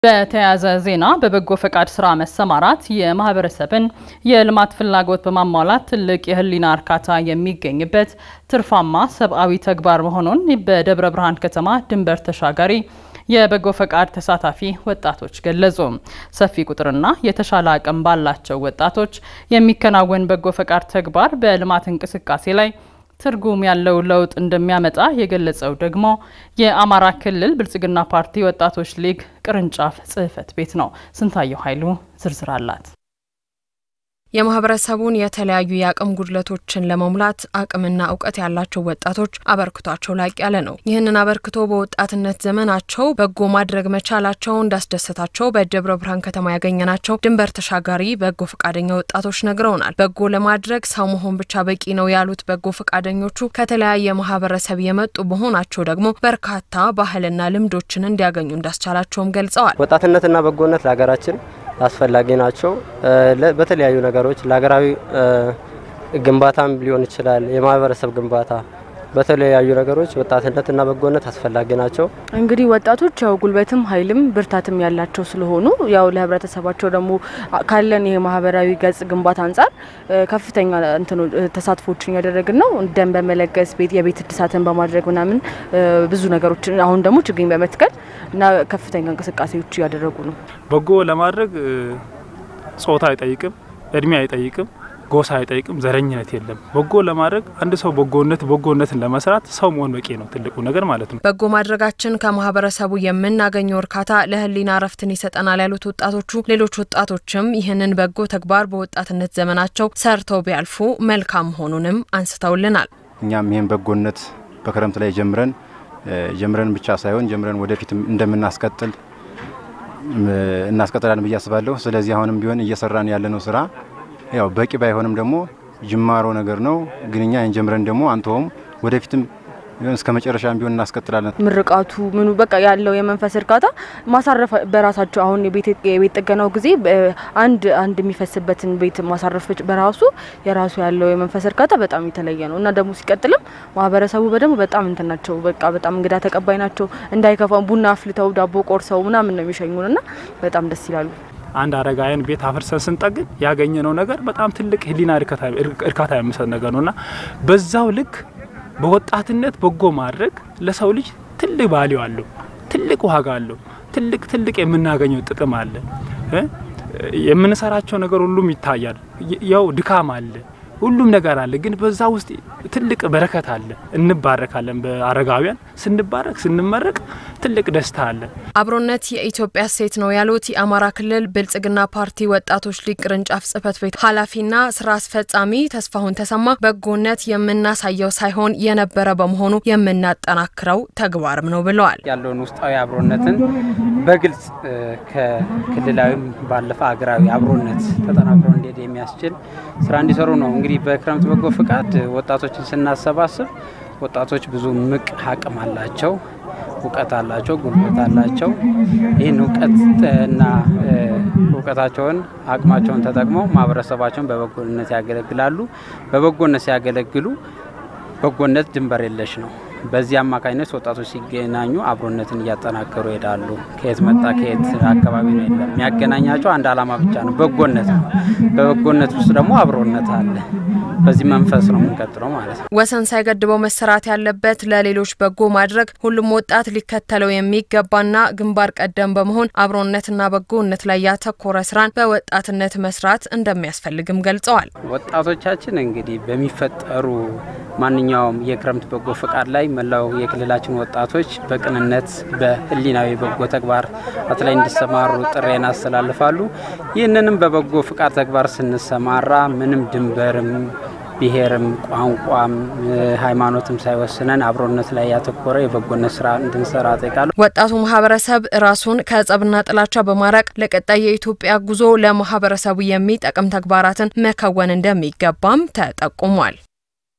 በተያያዘ ዜና በበጎ ፈቃድ ስራ መሰማራት የማህበረሰብን የልማት ፍላጎት በማሟላት ትልቅ የሕሊና እርካታ የሚገኝበት ትርፋማ ሰብአዊ ተግባር መሆኑን በደብረ ብርሃን ከተማ ድንበር ተሻጋሪ የበጎ ፈቃድ ተሳታፊ ወጣቶች ገለጹ። ሰፊ ቁጥርና የተሻለ አቅም ባላቸው ወጣቶች የሚከናወን በጎ ፈቃድ ተግባር በልማት እንቅስቃሴ ላይ ትርጉም ያለው ለውጥ እንደሚያመጣ የገለጸው ደግሞ የአማራ ክልል ብልጽግና ፓርቲ ወጣቶች ሊግ ቅርንጫፍ ጽሕፈት ቤት ነው። ስንታየው ኃይሉ ዝርዝር አላት። የማህበረሰቡን የተለያዩ የአቅም ጉድለቶችን ለመሙላት አቅምና እውቀት ያላቸው ወጣቶች አበርክቷቸው ላቅ ያለ ነው። ይህንን አበርክቶ በወጣትነት ዘመናቸው በጎ ማድረግ መቻላቸው እንዳስደሰታቸው በደብረ ብርሃን ከተማ ያገኘናቸው ድንበር ተሻጋሪ በጎ ፈቃደኛ ወጣቶች ነግረውናል። በጎ ለማድረግ ሰው መሆን ብቻ በቂ ነው ያሉት በጎ ፈቃደኞቹ ከተለያየ ማህበረሰብ የመጡ መሆናቸው ደግሞ በርካታ ባህልና ልምዶችን እንዲያገኙ እንዳስቻላቸውም ገልጸዋል። ወጣትነትና በጎነት ለሀገራችን አስፈላጊ ናቸው። በተለያዩ ነገሮች ለሀገራዊ ግንባታም ሊሆን ይችላል፣ የማህበረሰብ ግንባታ በተለያዩ ነገሮች ወጣትነትና በጎነት አስፈላጊ ናቸው። እንግዲህ ወጣቶች ያው ጉልበትም ኃይልም ብርታትም ያላቸው ስለሆኑ ያው ለህብረተሰባቸው ደግሞ ካለን ይሄ ማህበራዊ ገጽ ግንባታ አንጻር ከፍተኛ እንትኑ ተሳትፎችን እያደረግን ነው። ደም በመለገስ ቤት የቤት እድሳትን በማድረግ ምናምን ብዙ ነገሮችን አሁን ደግሞ ችግኝ በመትከል እና ከፍተኛ እንቅስቃሴዎች እያደረጉ ነው። በጎ ለማድረግ ጾታ አይጠይቅም፣ እድሜ አይጠይቅም ጎሳ አይጠይቅም፣ ዘረኝነት የለም። በጎ ለማድረግ አንድ ሰው በጎነት በጎነትን ለመስራት ሰው መሆን በቂ ነው፣ ትልቁ ነገር ማለት ነው። በጎ ማድረጋችን ከማህበረሰቡ የምናገኘው እርካታ ለህሊና እረፍትን ይሰጠናል ያሉት ወጣቶቹ ሌሎች ወጣቶችም ይህንን በጎ ተግባር በወጣትነት ዘመናቸው ሰርተው ቢያልፉ መልካም መሆኑንም አንስተውልናል። እኛም ይህን በጎነት በክረምት ላይ ጀምረን ጀምረን ብቻ ሳይሆን ጀምረን ወደፊት እንደምናስቀጥል እናስቀጥላለን ብዬ አስባለሁ። ስለዚህ አሁንም ቢሆን እየሰራን ያለነው ስራ ያው በቂ ባይሆንም ደግሞ ጅማሮ ነገር ነው። ግን እኛ ጀምረን ደግሞ አንተውም ወደፊትም እስከ መጨረሻም ቢሆን እናስቀጥላለን። ምርቃቱ ምኑ በቃ ያለው የመንፈስ እርካታ ማሳረፍ በራሳቸው አሁን የቤት ጥገናው ጊዜ አንድ አንድ የሚፈስበትን ቤት ማሳረፍ በራሱ የራሱ ያለው የመንፈስ እርካታ በጣም የተለየ ነው እና ደግሞ ሲቀጥልም ማህበረሰቡ በደንብ በጣም እንትን ናቸው። በቃ በጣም እንግዳ ተቀባይ ናቸው። እንዳይከፋ ቡና አፍልተው ዳቦ ቆርሰው ምናምን ነው የሚሸኙን እና በጣም ደስ ይላሉ። አንድ አረጋውያን ቤት አፍርሰን ስንጠግን ያገኘነው ነገር በጣም ትልቅ ህሊና እርካታ የሚሰጥ ነገር ነውና በዛው ልክ በወጣትነት በጎ ማድረግ ለሰው ልጅ ትልቅ ቫልዩ አለው፣ ትልቅ ዋጋ አለው፣ ትልቅ ትልቅ የምናገኘው ጥቅም አለ። የምንሰራቸው ነገር ሁሉም ይታያል። ያው ድካም አለ፣ ሁሉም ነገር አለ። ግን በዛ ውስጥ ትልቅ በረከት አለ። እንባረካለን። በአረጋውያን ስንባረክ ስንመረቅ ትልቅ ደስታ አለ። አብሮነት የኢትዮጵያ እሴት ነው ያሉት የአማራ ክልል ብልጽግና ፓርቲ ወጣቶች ሊግ ቅርንጫፍ ጽሕፈት ቤት ኃላፊና ስራ አስፈጻሚ ተስፋሁን ተሰማ በጎነት የምናሳየው ሳይሆን የነበረ በመሆኑ የምናጠናክረው ተግባርም ነው ብለዋል። ያለውን ውስጣዊ አብሮነትን በግልጽ ከክልላዊም ባለፈ ሀገራዊ አብሮነት ተጠናክሮ እንዲሄድ የሚያስችል ስራ እንዲሰሩ ነው። እንግዲህ በክረምት በጎ ፍቃድ ወጣቶችን ስናሰባስብ ወጣቶች ብዙ ምቅ አቅም አላቸው፣ እውቀት አላቸው፣ ጉልበት አላቸው። ይህን እውቀትና እውቀታቸውን አቅማቸውን ተጠቅመው ማህበረሰባቸውን በበጎነት ያገለግላሉ። በበጎነት ሲያገለግሉ በጎነት ድንበር የለሽ ነው። በዚህ አማካኝነት ወጣቶች ሲገናኙ አብሮነትን እያጠናከሩ ይሄዳሉ። ከየት መጣ ከየት አካባቢ ነው የለም፣ የሚያገናኛቸው አንድ ዓላማ ብቻ ነው፣ በጎነት ነው። በበጎነት ውስጥ ደግሞ አብሮነት አለ። በዚህ መንፈስ ነው የምንቀጥለው ማለት ነው። ወሰን ሳይገድበው መሰራት ያለበት ለሌሎች በጎ ማድረግ ሁሉም ወጣት ሊከተለው የሚገባና ግንባር ቀደም በመሆን አብሮነትና በጎነት ላይ ያተኮረ ስራን በወጣትነት መስራት እንደሚያስፈልግም ገልጸዋል። ወጣቶቻችን እንግዲህ በሚፈጠሩ ማንኛውም የክረምት በጎ ፈቃድ ላይ መላው የክልላችን ወጣቶች በቅንነት በህሊናዊ በጎ ተግባር ላይ እንዲሰማሩ ጥሬን አስተላልፋሉ። ይህንንም በበጎ ፍቃድ ተግባር ስንሰማራ ምንም ድንበርም ብሔርም ቋንቋም ሃይማኖትም ሳይወስነን አብሮነት ላይ ያተኮረ የበጎነት ስራ እንድንሰራ ጠይቃለሁ። ወጣቱ ማህበረሰብ ራሱን ከጸብና ጥላቻ በማራቅ ለቀጣይ የኢትዮጵያ ጉዞ ለማህበረሰቡ የሚጠቅም ተግባራትን መከወን እንደሚገባም ተጠቁሟል።